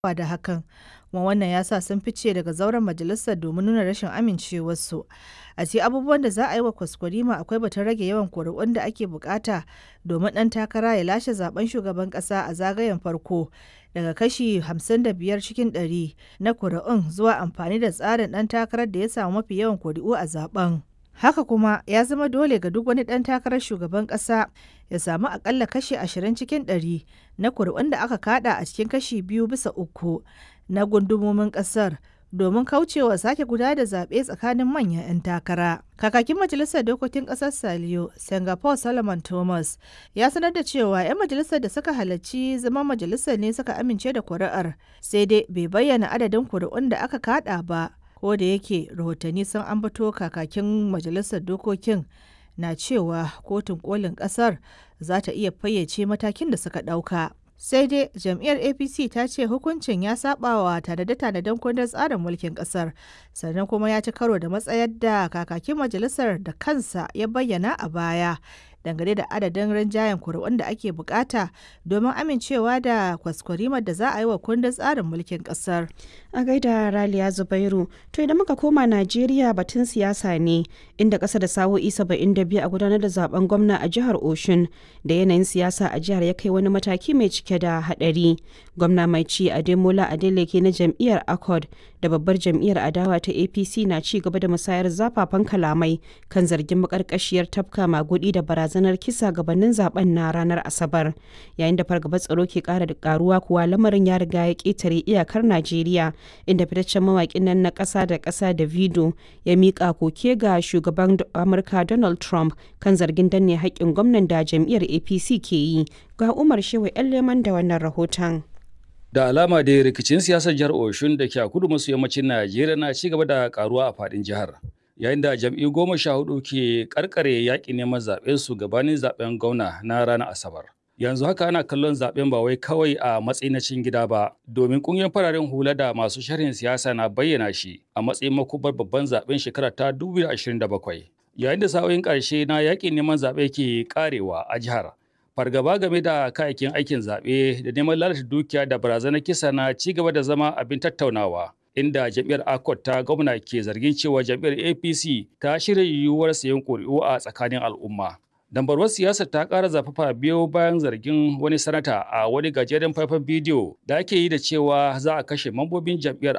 da hakan kuma wannan ya sa sun fice daga zauren majalisar domin nuna rashin amincewarsu a ce abubuwan da za a yi wa kwaskwarima akwai batun rage yawan kuri'un da ake bukata domin ɗan takara ya lashe zaben shugaban ƙasa a zagayen farko daga kashi 55 cikin 100 na kuri'un zuwa amfani da tsarin ɗan takarar da ya samu mafi yawan kuri'u a zaben. Haka kuma ya zama dole ga duk wani ɗan takarar shugaban ƙasa ya samu akalla kashi 20 cikin 100 na kuri'un da aka kada a cikin kashi biyu bisa uku na gundumomin ƙasar domin kaucewa sake guda da zaɓe tsakanin manyan 'yan takara. Kakakin Majalisar Dokokin Ƙasar Saliyo, Singapore Solomon Thomas, ya sanar da cewa 'yan majalisar da suka halarci zaman majalisar ne suka amince da kuri'ar, sai dai bai bayyana adadin kuri'un da aka kada ba. ko da yake rahotanni sun ambato kakakin majalisar dokokin na cewa kotun kolin kasar za ta iya fayyace matakin da suka ɗauka. sai dai jam'iyyar apc ta ce hukuncin ya sabawa tanade-tanaden kundin tsarin mulkin kasar sannan kuma ya ci karo da matsayar da kakakin majalisar da kansa ya bayyana a baya dangane da adadin rinjayen kuri'un da ake bukata domin amincewa da kwaskwarimar da za a yi wa kundin tsarin mulkin kasar. A gaida Raliya Zubairu, to idan muka koma Najeriya batun siyasa ne inda ƙasa da sa'o'i biyu a gudanar da zaben gwamna a jihar Oshun da yanayin siyasa a jihar ya kai wani mataki mai cike da haɗari. Gwamna mai ci Ademola Adeleke na jam'iyyar Accord da babbar jam'iyyar adawa ta APC na ci gaba da musayar zafafan kalamai kan zargin makarkashiyar tafka magudi da barazanar kisa gabanin zaben na ranar Asabar. Yayin da fargabar tsaro ke ƙara da karuwa kuwa lamarin ya riga ya ƙetare iyakar Najeriya inda fitaccen mawaƙin nan na ƙasa da ƙasa da Vido ya miƙa koke ga shugaban Amurka Donald Trump kan zargin danne haƙƙin gwamnan da jam'iyyar APC ke yi. Ga Umar Shehu 'yan leman da wannan rahoton. Da alama da rikicin siyasar jihar Oshun da ke a kudu maso yammacin Najeriya na ci gaba da karuwa a faɗin jihar. Yayin da jam'iyyu goma sha hudu ke karkare yaƙi neman zaɓen su gabanin zaɓen gwamna na ranar Asabar. Yanzu haka ana kallon zaɓen ba wai kawai a matsayin na cin gida ba, domin ƙungiyar fararen hula da masu sharhin siyasa na bayyana shi a matsayin makubar babban zaɓen shekara ta 2027. Yayin da sa'o'in ƙarshe na yaƙin neman zaɓe ke ƙarewa a jihar, fargaba game da kayayyakin aikin zaɓe da neman lalata dukiya da barazanar kisa na ci gaba da zama abin tattaunawa inda jam'iyyar akot ta gwamna ke zargin cewa jam'iyyar apc ta shirya yiwuwar sayan ƙuri'u a tsakanin al'umma dambarwar siyasar ta ƙara zafafa biyo bayan zargin wani sanata a wani gajeren faifan bidiyo da ake yi da cewa za a kashe mambobin jam'iyyar